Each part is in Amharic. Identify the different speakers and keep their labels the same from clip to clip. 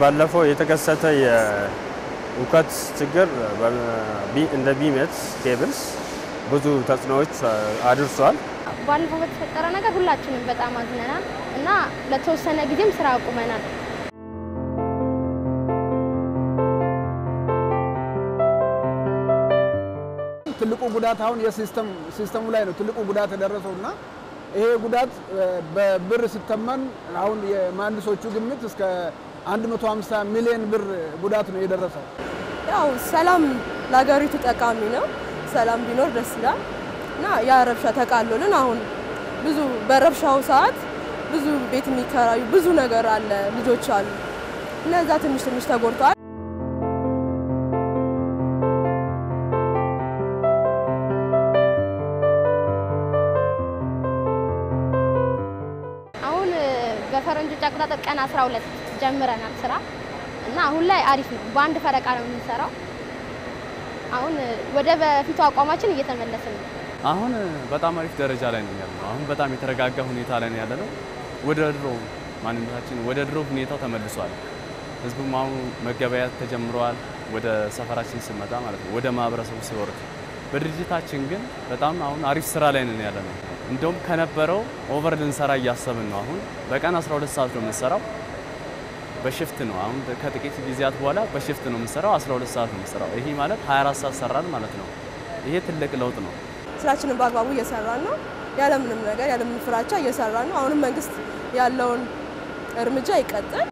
Speaker 1: ባለፈው የተከሰተ የእውከት ችግር እንደ ቢሜት ኬብልስ ብዙ ተጽዕኖዎች አድርሷል።
Speaker 2: ባለፈው በተፈጠረ ነገር ሁላችንም በጣም አዝነናል እና ለተወሰነ ጊዜም ስራ አቁመናል።
Speaker 3: ትልቁ ጉዳት አሁን የሲስተም ሲስተሙ ላይ ነው ትልቁ ጉዳት የደረሰው እና ይሄ ጉዳት በብር ሲተመን አሁን የመሀንዲሶቹ ግምት እስከ 150 ሚሊዮን ብር ጉዳት ነው የደረሰው።
Speaker 4: ያው ሰላም ለሀገሪቱ ጠቃሚ ነው። ሰላም ቢኖር ደስ ይላል እና ያ ረብሻ ተቃሎልን አሁን ብዙ በረብሻው ሰዓት ብዙ ቤት የሚከራዩ ብዙ ነገር አለ፣ ልጆች አሉ። እነዛ ትንሽ ትንሽ ተጎድተዋል።
Speaker 2: አሁን በፈረንጆች አቆጣጠር ቀን 12 ጀምረናል ስራ እና አሁን ላይ አሪፍ ነው። በአንድ ፈረቃ ነው የምንሰራው። አሁን ወደ በፊቱ አቋማችን እየተመለስን ነው።
Speaker 5: አሁን በጣም አሪፍ ደረጃ ላይ ነው ያለነው። አሁን በጣም የተረጋጋ ሁኔታ ላይ ነው ያለነው። ወደ ድሮ ማንነታችን ወደ ድሮ ሁኔታው ተመልሷል። ህዝቡም አሁን መገበያት ተጀምረዋል። ወደ ሰፈራችን ስመጣ ማለት ነው ወደ ማህበረሰቡ ሲወርድ፣ በድርጅታችን ግን በጣም አሁን አሪፍ ስራ ላይ ነን ያለነው። እንደውም ከነበረው ኦቨር ልንሰራ እያሰብን ነው። አሁን በቀን 12 ሰዓት ነው የምንሰራው በሽፍት ነው። አሁን ከጥቂት ጊዜያት በኋላ በሽፍት ነው የምንሰራው፣ 12 ሰዓት ነው የምንሰራው። ይሄ ማለት 24 ሰዓት ሰራን ማለት ነው። ይሄ ትልቅ ለውጥ ነው።
Speaker 4: ስራችንን በአግባቡ እየሰራን ነው። ያለምንም ነገር ያለምንም ፍራቻ እየሰራን ነው። አሁንም መንግስት ያለውን እርምጃ ይቀጥል።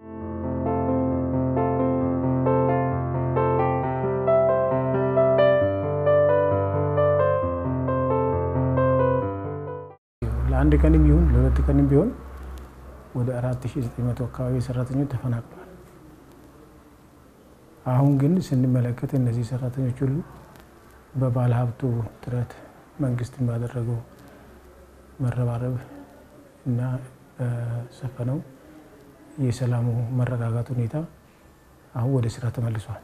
Speaker 6: ለአንድ ቀንም ይሁን ለሁለት ቀንም ቢሆን ወደ 4900 አካባቢ ሰራተኞች ተፈናቅሏል። አሁን ግን ስንመለከት እነዚህ ሰራተኞች ሁሉ በባለ ሀብቱ ጥረት መንግስትን ባደረገው መረባረብ እና በሰፈነው የሰላሙ መረጋጋት ሁኔታ አሁን ወደ ስራ ተመልሷል።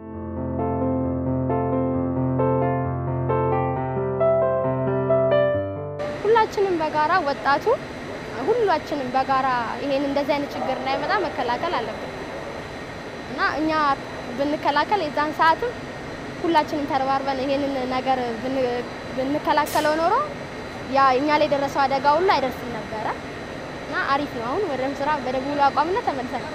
Speaker 2: ሁላችንም በጋራ ወጣቱ ሁላችንም በጋራ ይሄን እንደዚህ አይነት ችግር እንዳይመጣ መከላከል አለብን እና እኛ ብንከላከል የዛን ሰዓትም ሁላችንም ተረባርበን ይሄንን ነገር ብንከላከለው ኖሮ ያ እኛ ላይ የደረሰው አደጋ ሁሉ አይደርስም ነበረ እና አሪፍ ነው። አሁን ወደ ስራ በደቡብ አቋምነት ተመልሰናል።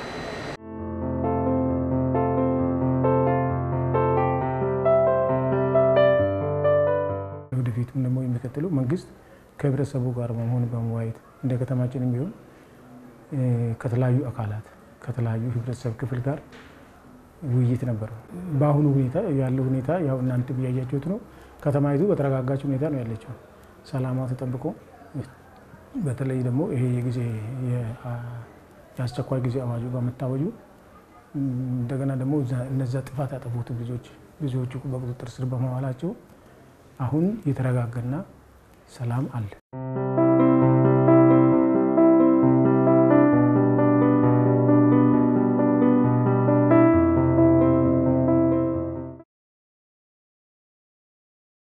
Speaker 6: ወደፊቱም ደግሞ የሚቀጥለው መንግስት ከህብረተሰቡ ጋር በመሆን በመዋየት እንደ ከተማችንም ቢሆን ከተለያዩ አካላት ከተለያዩ ህብረተሰብ ክፍል ጋር ውይይት ነበረው። በአሁኑ ሁኔታ ያለው ሁኔታ ያው እናንተ ብያያችሁት ነው። ከተማይቱ በተረጋጋች ሁኔታ ነው ያለችው። ሰላሟ ተጠብቆ በተለይ ደግሞ ይሄ የጊዜ የአስቸኳይ ጊዜ አዋጁ በመታወጁ እንደገና ደግሞ እነዛ ጥፋት ያጠፉት ልጆች ብዙዎቹ በቁጥጥር ስር በመዋላቸው አሁን የተረጋጋና ሰላም አለ።